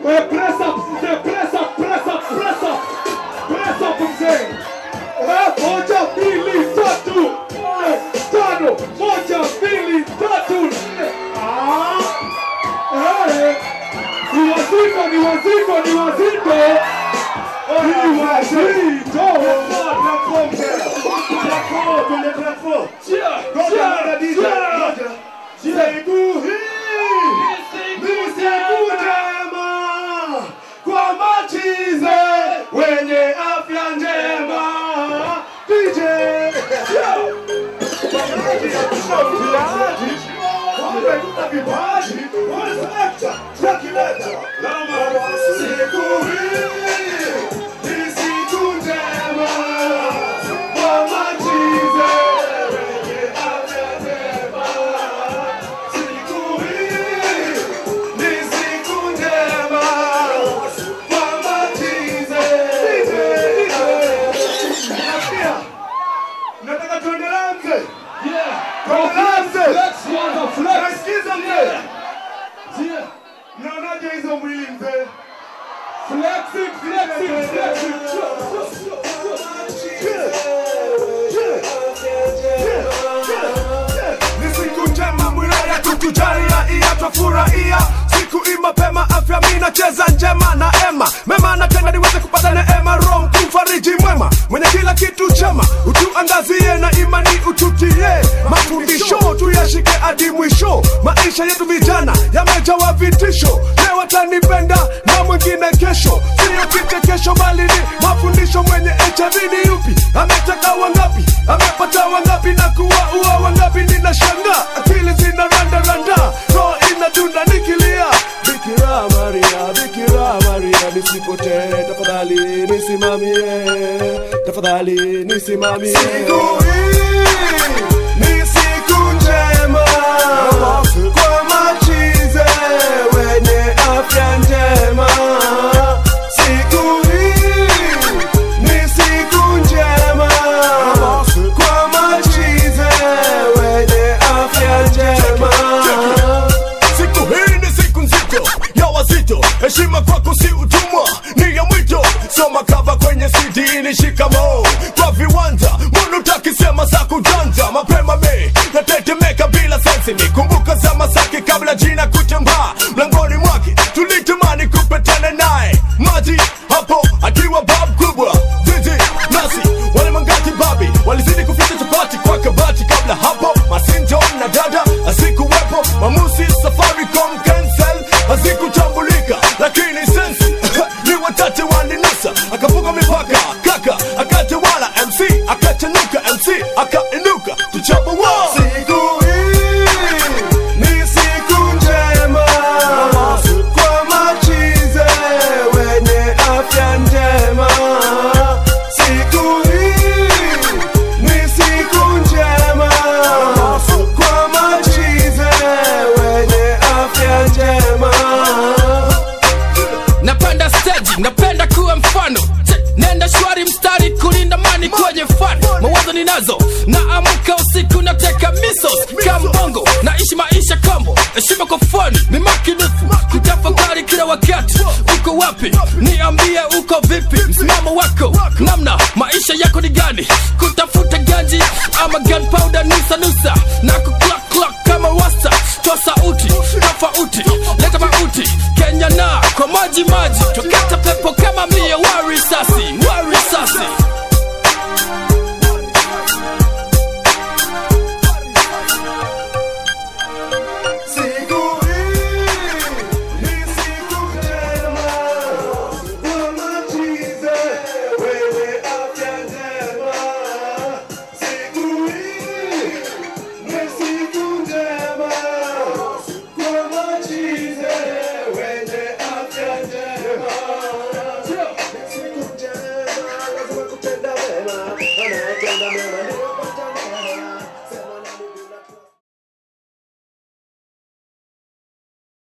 Eh, press up, mzee, press up, press up, press up. Press up mzee. Eh, moja, mbili, tatu, nne, tano. Moja, mbili, tatu, nne. Ah. Eh, ni wazito, ni wazito, ni wazito. Ni wazito. Cheer, cheer, cheer. Siku hii ni siku njema kwa machize wenye afya njema. DJ Vipaji, wamekuta vipaji, wanaselekta, wakileta siku hii ni siku njema kwa machize wenye afya njema. Siku hii ni siku njema kwa machize. Nasikia? Nataka tuendelee mzee. Yeah. Tuendelee mzee. Flex, kwanza, flex. Nasikiza mzee. Yeah. Mnaonaje hizo mwili mzee? Flexing, flexing, flexing. Ni siku njema mwilaya tukujalia iya twafurahia siku imapema afya mi nacheza njema na ema mema natenda niweze kupata neema roho mkufariji mwema mwenye kila kitu chema utuangazie na imani ututie mafundisho tuyashike hadi mwisho maisha yetu vijana yamejawa vitisho leo watanipenda na mwingine kesho sio kichekesho bali ni mafundisho mwenye HIV ni yupi ametaka wangapi amepata wangapi na kuwaua wangapi ninashanga akili zina randa randa roho inadunda nikilia Bikira Maria, Bikira Maria, nisipotee tafadhali nisimamie, tafadhali nisimamie. Siku hii ni siku njema kwa machize wenye afya njema. Siku hii ni siku njema kwa machize wenye afya njema. Siku hii ni siku nzito ya wazito, heshima kwako si utumwa, ni ya mwito. Soma kava kwenye CD ni shikamo kwa viwanja, mbona utakisema za kujanja mapema me natetemeka bila sensi, nikumbuka za Masaki kabla jina kutembaa mlangoni mwake, tulitamani kupetana naye maji hapo akiwa bab kubwa jiji nasi wale mangati babi walizidi kuficha chapati kwa kabati kabla hapo masinjo na dada asikuwepo mamusi safaricom cancel hazikutambulika lakini sensi ni watate walinusa akavuka mipaka kaka akatawala mc akachanuka mc akainuka tuchapa wa Siku hii ni siku njema kwa machize wenye afya njema. Siku hii ni siku njema kwa machize wenye afya njema. napenda stage napenda kuwa mfano Che, nenda shwari mstari kulinda mani kwenye fan mawazo ninazo naamka usiku nateka misos kambongo naishi maisha kombo heshima kwa fani ni makinifu kutafakari kila wakati uko wapi niambie uko vipi msimamo wako namna maisha yako ni gani kutafuta ganji ama gunpowder nusa nusa na kuclock clock kama wasta toa sauti tofauti leta mauti kenya na kwa maji maji tokata pepo kama mia wa risasi